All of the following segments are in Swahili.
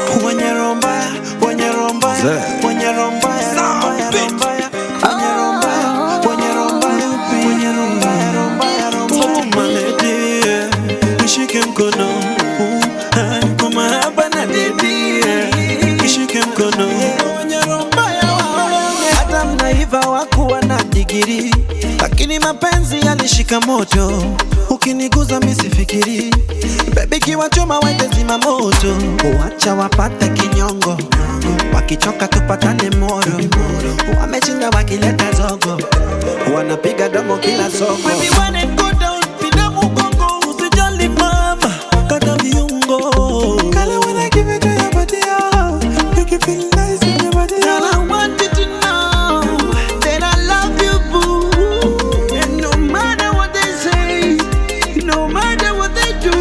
Wenye roho mbaya, wenye roho mbaya, Zee. wenye roho mbaya, roho mbaya, roho mbaya. Wenye roho mbaya, wenye roho mbaya, wenye roho mbaya, roho mbaya, roho mbaya. My lady, yeah. Nishike mkono uh, ah, kwa mahaba na dedi yeah. Nishike mkono Wenye roho mbaya, waone. hata mnaiva wakuwa na digiri lakini mapenzi yalishika moto ukiniguza misifikiri bebi kiwachoma wende zima moto uacha wapate kinyongo wakichoka tupatane moro wamechinda wakileta zogo wanapiga domo kila soko Baby, when it go down, pinda mgongo, usijali mama, kata viungo. Kale when I give it to your body, oh, make you feel nice in your body, oh. Girl, I want you to know that I love you, boo. And no matter what they say, no matter what they do,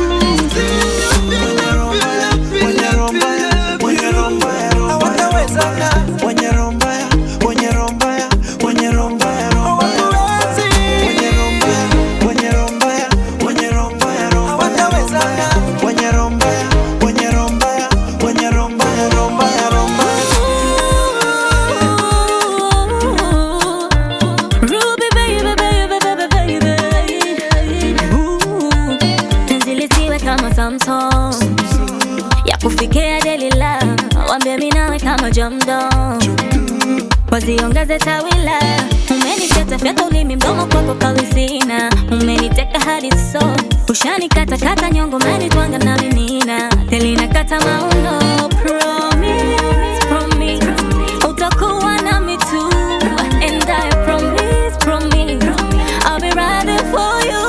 Ruby baby baby baby baby Ooh, penzi lisiwe kama Samsung ya kufikia Delila, wambie mimi nawe kama Jamdo, waziongeze tawila. Umenifyata fyata ulimi mdomo kwako kawizina, umeniteka hadi so ushanikata kata nyongo, umenitwanga na vinina telina kata mauno. Promise, promise utakuwa nami tu, and I promise, promise I'll be riding for you.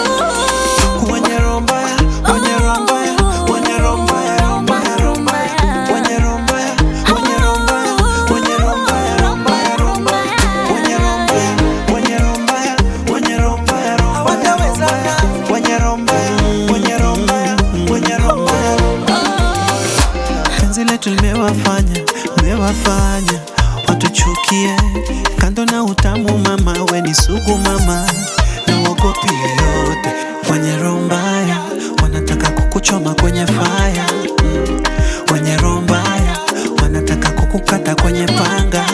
Penzi letu limewafanya, limewafanya watuchukie. Kando na utamu mama, we ni sugu mama, na uogopi yoyote. Wenye roho mbaya wanataka kukuchoma kwenye faya, Mm. wenye roho mbaya wanataka kukukata kwenye panga.